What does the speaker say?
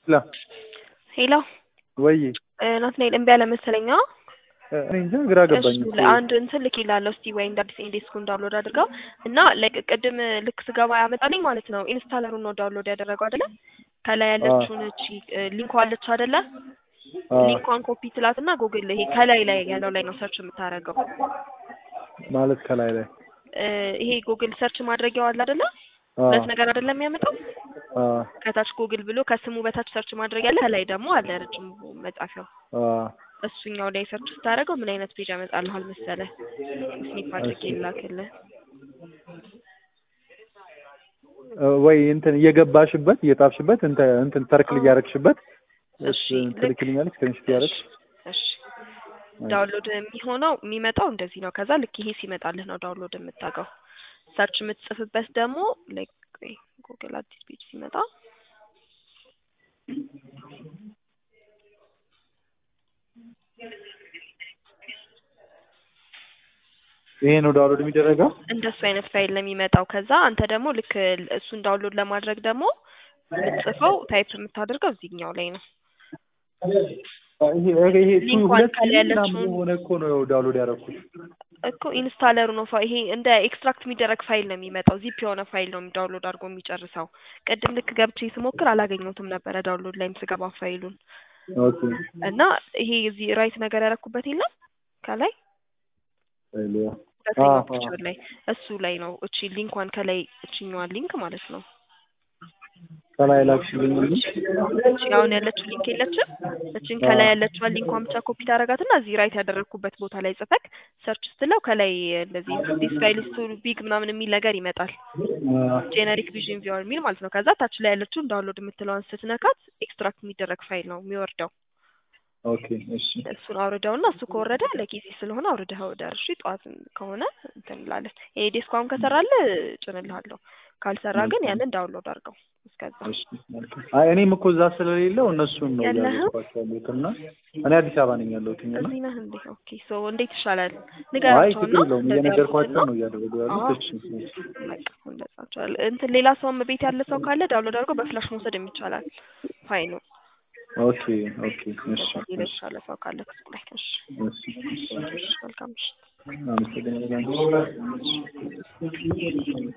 ላ ሄሎ ወይ ናትናኤል እምቢ አለ መሰለኝ። አዎ እኔ እንጃ ግራ ገባኝ እሺ እኮ። ለአንድ እንትን ልክ ይላለሁ እስቲ ወይ እንደ አዲስ ኢንዴስኩን ዳውንሎድ አድርገው እና ላይክ ቅድም ልክ ስገባ ያመጣልኝ ማለት ነው ኢንስታለሩን ነው ዳውንሎድ ያደረገው አይደለ? ከላይ ያለችውን እቺ ሊንኳ አለች አይደለ? አዎ ሊንኳን ኮፒ ትላት እና ጉግል ይሄ ከላይ ላይ ያለው ላይ ነው ሰርች የምታደርገው። ማለት ከላይ ላይ እ ይሄ ጉግል ሰርች ማድረጊያው አለ አይደለ? አዎ ሁለት ነገር አይደለም የሚያመጣው አዎ ከታች ጉግል ብሎ ከስሙ በታች ሰርች ማድረግ ያለ ከላይ ደግሞ አለ ረጅም መጻፊያው አዎ እሱኛው ላይ ሰርች ስታደርገው ምን አይነት ፔጅ ያመጣልሃል መሰለህ? ስኒፕ አድርጌ ላክልህ። እ ወይ እንትን እየገባሽበት እየጣፍሽበት እንትን እንትን ተርክል እያደረግሽበት እሺ እሱ ልክ ትልክልኛለች ስክሪንሾት እያደረግሽ እሺ ዳውንሎድ የሚሆነው የሚመጣው እንደዚህ ነው። ከዛ ልክ ይሄ ሲመጣልህ ነው ዳውንሎድ የምታውቀው። ሰርች የምትጽፍበት ደግሞ ላይክ ጉግል አዲስ ፔጅ ሲመጣ ይሄ ነው ዳውንሎድ የሚደረገው። እንደሱ አይነት ፋይል ነው የሚመጣው። ከዛ አንተ ደግሞ ልክ እሱን ዳውንሎድ ለማድረግ ደግሞ የምትጽፈው ታይፕ የምታደርገው እዚህኛው ላይ ነው። ይሄ ይሄ ቱ ሊንኳን ሁለት ከላይ ምናምን ያለችውን የሆነ እኮ ነው ዳውንሎድ ያደረኩት። እኮ ኢንስታለሩ ነው ፋ- ይሄ እንደ ኤክስትራክት የሚደረግ ፋይል ነው የሚመጣው። ዚፕ የሆነ ፋይል ነው ዳውንሎድ አድርጎ የሚጨርሰው። ቅድም ልክ ገብቼ ስሞክር አላገኘሁትም ነበረ ዳውንሎድ ላይም ስገባ ፋይሉን ኦኬ እና ይሄ እዚህ ራይት ነገር ያደረኩበት የለም ከላይ ፋይሉ ሁለተኛው አዎ፣ ፒክቸር ላይ እሱ ላይ ነው እቺ ሊንኳን ከላይ እችኛዋን ሊንክ ማለት ነው ከላይ ላክሽልኝ እንጂ እቺ አሁን ያለችው ሊንክ የለችም። እቺን ከላይ ያለችዋን ሊንኳን ብቻ ኮፒ ታደርጋትና እዚህ ራይት ያደረግኩበት ቦታ ላይ ጽፈክ ሰርች ስትለው ከላይ እንደዚህ ዲስ ፋይል ኢዝ ቱ ቢግ ምናምን የሚል ነገር ይመጣል። ጄነሪክ ቪዥን ቪወር የሚል ማለት ነው። ከዛ ታች ላይ ያለችውን ዳውንሎድ የምትለዋን ስትነካት ኤክስትራክት የሚደረግ ፋይል ነው የሚወርደው። ኦኬ እሺ እሱን አውርደውና እሱ ከወረደ ለጊዜ ስለሆነ አውርደህ ወደር እሺ፣ ጠዋት ከሆነ እንትን እንላለን። ይሄ ዴስክ አሁን ከሰራልህ ጭንልሃለሁ፣ ካልሰራ ግን ያንን ዳውንሎድ አድርገው እስከዛ እሺ መልካም። አይ እኔም እኮ እዛ ስለሌለው እነሱን ነው የለህም? እያዘዝኳቸው ያሉት እና እኔ አዲስ አበባ ነኝ ያለሁት እና እዚህ ነህ እንዴ? ኦኬ ሶ እንዴት ይሻላል? አይ ንገራቸው ችግር ነው የለውም እየነገርኳቸው ነው እያደረጉ ያሉት። እሺ እንደዛቸዋል እንትን ሌላ ሰውም ቤት ያለ ሰው ካለ ዳውንሎድ አድርጎ በፍላሽ መውሰድ የሚቻላል ፋይሉ ኦኬ ኦኬ እሺ ሌላ የተሻለ ሰው ካለ ከሱ ላይ እሺ እሺ እሺ መልካም ምሽት አመሰግናለሁ።